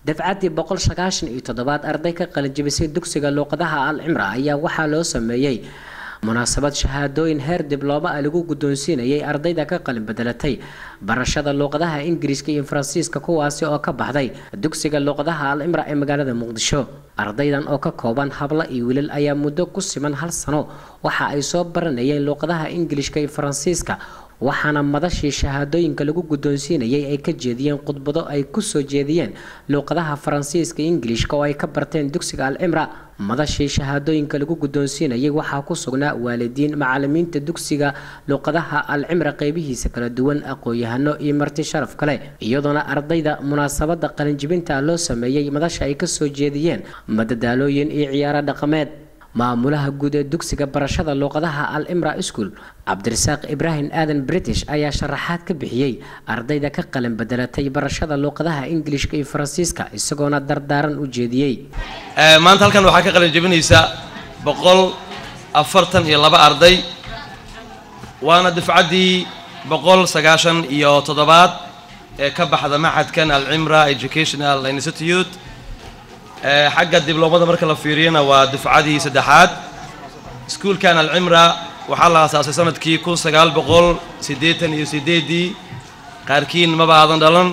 dafcaddii boqol sagaashan iyo toddobaad arday ka qalinjibisay dugsiga luuqadaha al cimra ayaa waxaa loo sameeyey munaasabad shahaadooyin heer diblooma ah lagu guddoonsiinayay ardayda ka qalin bedelatay barashada luuqadaha ingiriiska iyo faransiiska kuwaasi oo ka baxday dugsiga luuqadaha al cimra ee magaalada muqdisho ardaydan oo ka kooban hablo iyo wiilal ayaa muddo ku siman hal sano waxa ay soo baranayeen luuqadaha ingiliishka iyo faransiiska waxaana madashii shahaadooyinka lagu guddoonsiinayay ay ka jeediyeen khudbado ay kusoo jeediyeen luuqadaha faransiiska iyo ingiliishka oo ay ka barteen dugsiga al cimra madashii shahaadooyinka lagu guddoonsiinayay waxaa ku sugnaa waalidiin macalimiinta dugsiga luuqadaha al cimra qeybihiisa kala duwan aqoon-yahano iyo marti sharaf kale iyadoona ardayda munaasabada qalinjibinta loo sameeyey madasha ay kasoo jeediyeen madadaalooyin iyo ciyaaro dhaqameed maamulaha guud ee dugsiga barashada luuqadaha al cimra school cabdirasaaq ibraahim aadan british ayaa sharaxaad ka bixiyey ardayda ka qalin bedelatay barashada luuqadaha ingiliishka iyo faransiiska isagoona dardaaran u jeediyey maanta halkan waxaa ka qalin jebinaysa boqol afartan iyo laba arday waana dufcaddii boqol sagaashan iyo toddobaad ee ka baxda maxadkan al cimra educational institute xagga dibloomada marka la fiiriyana waa dufcadii saddexaad iskuulkan al cimra waxaa la aasaasay sanadkii kun sagaal boqol siddeetan iyo siddeeddii qaarkiin maba aadan dhalan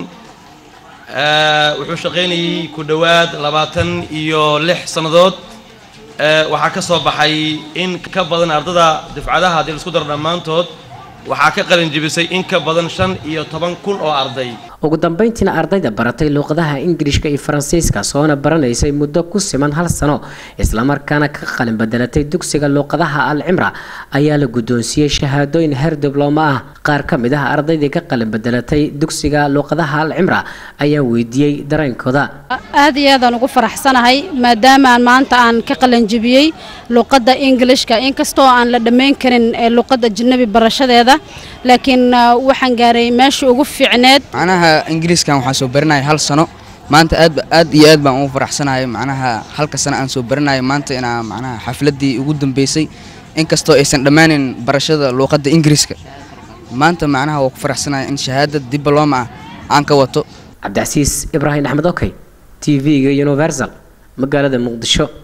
wuxuu shaqaynayay ku dhowaad labaatan iyo lix sannadood waxaa ka soo baxay in ka badan ardada dufcadaha haddii laisku daro dhammaantood waxaa ka qalin jebisay in ka badan shan iyo toban kun oo arday ugu dambeyntiina ardayda baratay luuqadaha ingiliishka iyo faransiiska soona baranaysay muddo ku siman hal sano islamarkaana ka qalin bedelatay dugsiga luuqadaha al cimra ayaa la guddoonsiiyey shahaadooyin heer diblooma ah qaar ka mid ah ardaydii ka qalin bedelatay dugsiga luuqadaha al cimra ayaa weydiiyey dareenkooda aad iyo aadaan ugu faraxsanahay maadaama aan maanta aan ka qalanjibiyey luuqadda ingilishka inkastoo aan la dhammayn karin luuqadda ajnabi barashadeeda laakiin waxaan gaaray meeshii ugu fiicneed macnaha ingiriiskan waxaan soo baranaya hal sano maanta aad aad iyo aad baan ugu faraxsanahay macnaha halka sano aan soo baranayo maanta inaa macnaha xafladdii ugu dambeysay inkastoo aysan dhammaanin barashada luuqadda ingiriiska maanta macnaha waa ku faraxsanaya in shahaada diblooma ah aan ka wato cabdicasiis ibraahim axmed okey t v-ga universal magaalada muqdisho